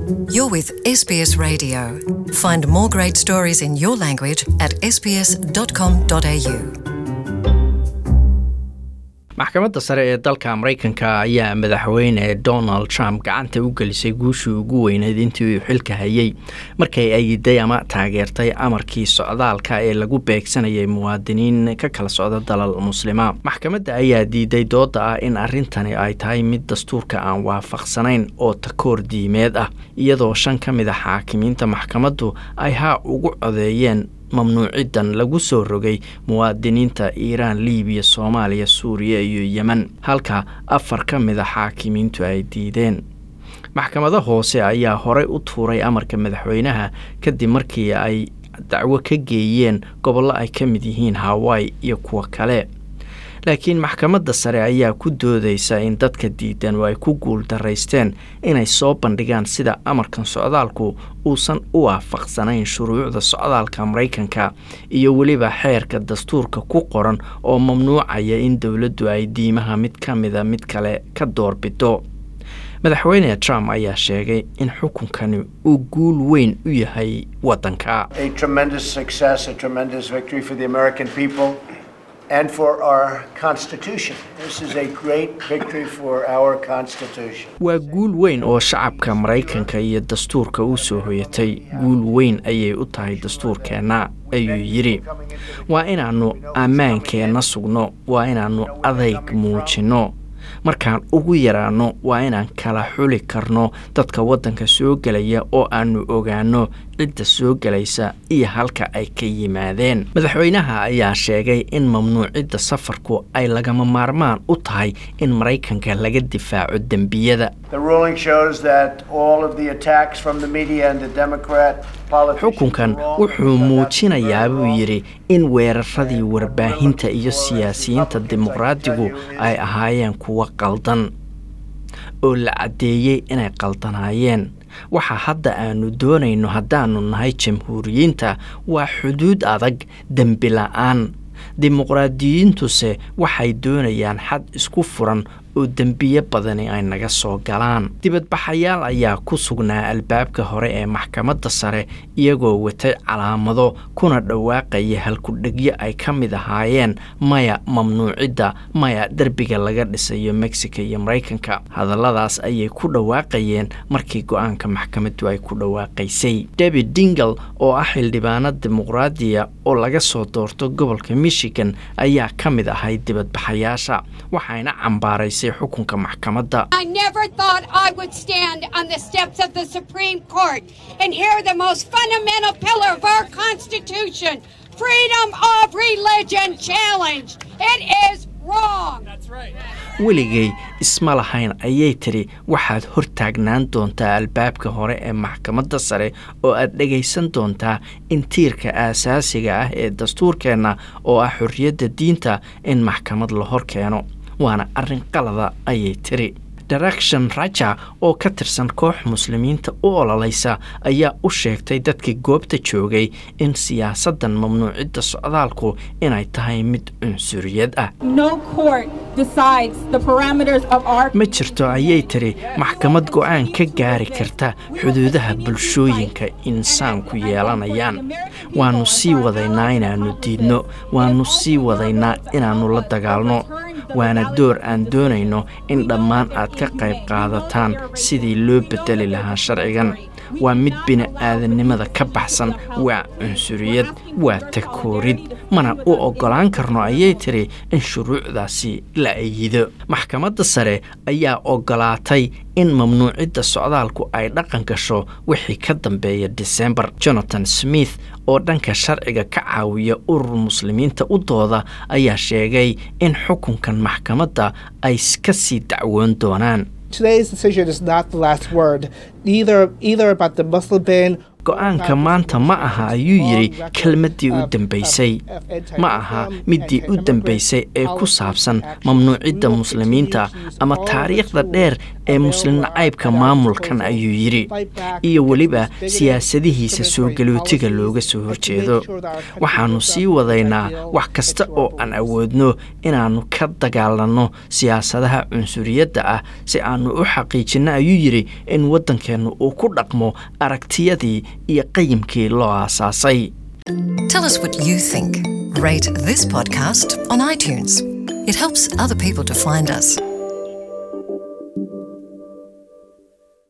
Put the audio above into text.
You're with SBS Radio. Find more great stories in your language at sbs.com.au. maxkamadda sare ee dalka maraykanka ayaa madaxweyne donald trump gacanta u gelisay guushii ugu weyneyd intii uu xilka hayay markay ayiday ama taageertay amarkii socdaalka ee lagu beegsanayay muwaadiniin ka kala socda dalal muslima maxkamadda ayaa diiday dooda ah in arrintani ay tahay mid dastuurka aan waafaqsanayn oo takoor diimeed ah iyadoo shan ka mid a xaakimiinta maxkamaddu ay haa ugu codeeyeen mamnuucidan lagu soo rogay muwaadiniinta iiraan libiya soomaaliya suuriya iyo yemen halka afar ka mid a xaakimiintu ay diideen maxkamado hoose ayaa horey u tuuray amarka madaxweynaha kadib markii ay dacwo ka geeyeen gobollo ay ka mid yihiin hawaii iyo kuwo kale laakiin maxkamadda sare ayaa ku doodaysa in dadka diidan oo ay ku guul daraysteen inay soo bandhigaan sida amarkan socdaalku uusan u waafaqsanayn shuruucda socdaalka maraykanka iyo weliba xeerka dastuurka ku qoran oo mamnuucaya in dowladdu ay diimaha mid ka mida mid kale ka doorbido madaxweyne trump ayaa sheegay in xukunkani uu guul weyn u yahay waddanka a tremendous success, a tremendous victory for the American people and for our Constitution. This is a great victory for our Constitution. waa guul weyn oo shacabka maraykanka iyo dastuurka u soo hoyatay guul weyn ayay u tahay dastuurkeenna ayuu yidhi waa inaannu ammaankeenna sugno waa inaannu adayg muujinno markaan ugu yaraanno waa inaan kala xuli karno dadka waddanka soo gelaya oo aannu ogaanno cidda soo gelaysa iyo halka ay ka yimaadeen madaxweynaha ayaa sheegay in mamnuucidda safarku ay lagama maarmaan u tahay in maraykanka laga difaaco dembiyada The ruling shows that all of the attacks from the media and the Democrat politicians xukunkan were wrong, wuxuu that that's muujinayaa very buu wrong. yidhi in weeraradii warbaahinta iyo siyaasiyiinta dimuqraadigu ay ahaayeen kuwo qaldan oo la caddeeyey inay qaldanaayeen waxa hadda aanu doonayno haddaanu nahay jamhuuriyiinta waa xuduud adag dembi la-aan dimuqraadiyiintuse waxay doonayaan xad isku furan oo dembiyo badani ay naga soo galaan dibadbaxayaal ayaa ku sugnaa albaabka hore ee maxkamadda sare iyagoo watay calaamado kuna dhawaaqaya halkudhegyo ay ka mid ahaayeen maya mamnuucidda maya derbiga laga dhisayo mexico iyo maraykanka hadalladaas ayay ku dhawaaqayeen markii go-aanka maxkamaddu ay ku dhawaaqaysay david dingle oo ah xildhibaano dimuqraadiya oo laga soo doorto gobolka michigan ayaa ka mid ahay dibadbaxayaasha waxayna cambaaraysay xukunka maxkamadda I never thought I would stand on the steps of the Supreme Court and hear the most fundamental pillar of our Constitution, freedom of religion, challenged. It is wrong. weligay isma lahayn ayay tidhi waxaad hortaagnaan doontaa albaabka hore ee maxkamadda sare oo aad dhegaysan doontaa in tiirka aasaasiga ah ee dastuurkeenna oo ah xorriyadda diinta in maxkamad la hor keeno waana arrin qalada ayay tidhi direction raja oo ka tirsan koox muslimiinta u ololaysa ayaa u sheegtay dadkii goobta joogay in siyaasaddan mamnuucidda socdaalku inay tahay mid cunsuriyad ah No court decides the parameters of our ma jirto ayay tiri maxkamad go-aan ka gaari karta xuduudaha bulshooyinka insaanku yeelanayaan waannu sii wadaynaa inaannu diidno waannu sii wadaynaa inaannu la dagaalno waana door aan doonayno in dhammaan aad ka qayb qaadataan sidii loo bedeli lahaa sharcigan waa mid bini'aadannimada ka baxsan waa cunsuriyad waa takoorid mana u oggolaan karno ayay tiri in shuruucdaasi la ayido maxkamadda sare ayaa oggolaatay in mamnuucidda socdaalku ay dhaqan gasho wixii ka dambeeya disembar jonathan smith oo dhanka sharciga ka caawiya urur muslimiinta u dooda ayaa sheegay in xukunkan maxkamadda ay ka sii dacwoon doonaan Today's decision is not the last word, either either about the Muslim ban go-aanka maanta ma aha ayuu yidhi kelmaddii u dambaysay ma aha middii u dambaysay ee ku saabsan mamnuucidda muslimiinta ama taariikhda dheer ee muslim nacaybka maamulkan ayuu yidhi iyo weliba siyaasadihiisa soo galootiga looga soo horjeedo waxaannu sii wadaynaa wax kasta oo aan awoodno inaannu ka dagaalanno siyaasadaha cunsuriyadda ah si aannu u xaqiijinno ayuu yidhi in waddankeennu uu ku dhaqmo aragtiyadii iyo qayimkii loo aasaasay Tell us what you think. Rate this podcast on iTunes. It helps other people to find us.